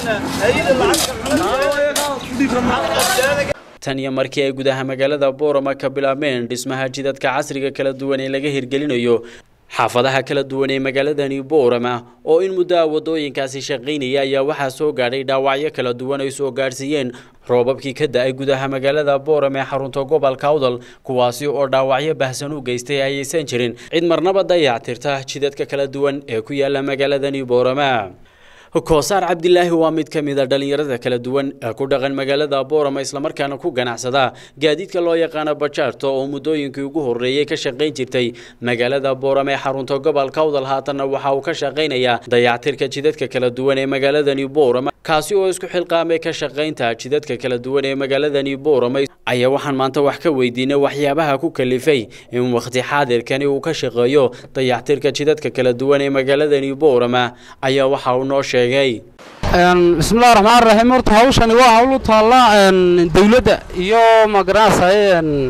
tan iyo markii ay gudaha magaalada boorama ka bilaabmeen dhismaha jidadka casriga kala duwan ee laga hirgelinayo xaafadaha kala duwan ee magaaladani boorama oo in muddo ah wadooyinkaasi shaqaynaya ayaa waxaa soo gaadhay dhaawacyo kala duwan ay soo gaadhsiiyeen roobabkii ka da-ay gudaha magaalada boorama ee xarunta gobolka awdal kuwaasi oo dhaawacyo bahsan u geystay ayaysan jirin cid marnaba dayactirta jidadka kala duwan ee ku yaala magaaladani boorama koosaar cabdilaahi waa mid ka mid a dhallinyarada kala duwan ee ku dhaqan magaalada boorama islamarkaana ku ganacsada gaadiidka loo yaqaano bajaarta oo muddooyinkii ugu horreeyey ka shaqayn jirtay magaalada boorama ee xarunta gobolka awdal haatanna waxa uu ka shaqaynayaa dayactirka jidadka kala duwan ee magaaladani boorama kaasi oo isku xilqaamay ka shaqaynta jidadka kala duwan ee magaaladani boorama ayaa waxaan maanta wax ka weydiinay waxyaabaha ku kalifay in wakhti xaadirkani uu ka shaqeeyo dayactirka jidadka kala duwan ee magaaladani boorama ayaa waxa uu noo sheegay bismillahi raxmaan raxiim horta hawshani waa hawl u taalla dawladda iyo magaranaysaye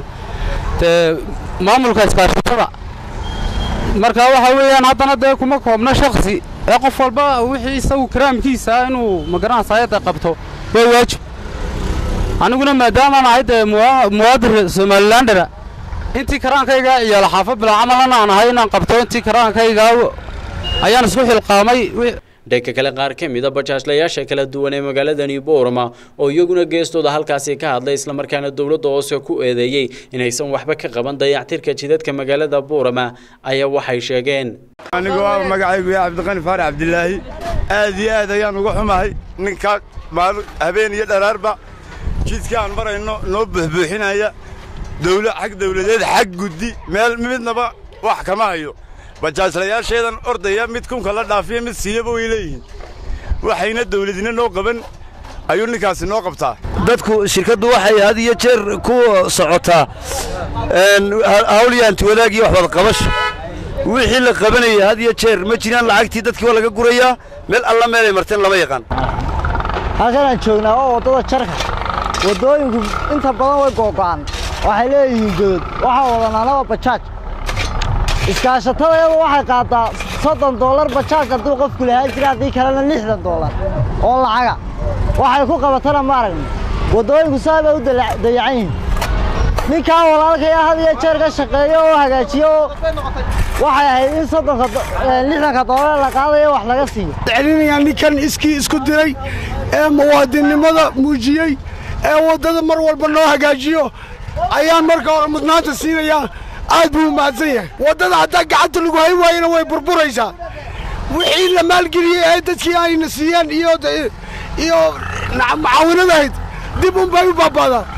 dee maamulka iskaashatada marka waxa weeyaan haddana dee kuma koobna shaksi ee qof walba wixii isagu karaamkiisa inuu magaranaysaye de qabto waa waajib aniguna maadaamaan ahay dee muwaadir somalilandera intii karaankayga ciyaala xaafad bilaa camalana aan ahay inaan qabto intii karaankayga ayaan isku xilqaamay dhanka kale qaar ka mid a bajaajlayaasha kala duwan ee magaaladani boorama oo iyaguna geestooda halkaasi ka hadlay islamarkaana dowladda hoose ku eedeeyey inaysan waxba ka qaban dayactirka jidadka magaalada boorama ayaa waxay sheegeen anigu waa magacaygu yaa cabdiqani faarax cabdilaahi aad iyo aad ayaan uga xumahay ninka maal habeen iyo dharaarba jidka aan marayno noo buuxbuuxinaya dawla xag dawladeed xag guddi meel midnaba wax kama hayo bajaajlayaasheedan ordaya mid kunka la dhaafiya mid siiyaba way leeyihiin waxayna dawladina noo qaban ayuu ninkaasi noo qabtaa dadku shirkaddu waxay had iyo jeer ku socotaa hawlyaanti wadaagii wax wadaqabasho wixii la qabanayay had iyo jeer ma jiraan lacagtii dadkii waa laga gurayaa meel alla meelay marteen lama yaqaan halkanaan joognaa waa waddada jarka waddooyinku inta badan way googo'an waxay leeyihiin godod waxaa wadanaanaba bajaaj iskaashatadayadu waxay qaadaa soddon dollar bajaaj hadduu qofku lahaan jira haddii kalena lixdan dollar oo lacaga waxay ku qabatana ma aragno waddooyinku saa bay u dayacan yihiin ninkan walaalkaya had iyo jeer ka shaqeeyo oo hagaajiyo oo waxay ahayd in soddonka lixdanka dollar la qaadayo wax laga siiyo celinayaa ninkan iskii isku diray ee muwaadinnimada muujiyey ee waddada mar walba noo hagaajiyo ayaan marka hore mudnaanta siinayaa aad buu u mahadsan yahay waddada haddaa gacanta lagu hay waayana way burburaysaa wixii la maalgeliyey ee dadkii ayna siiyeen iyo iyo macaawinadahayd dib un bay u baaba'daa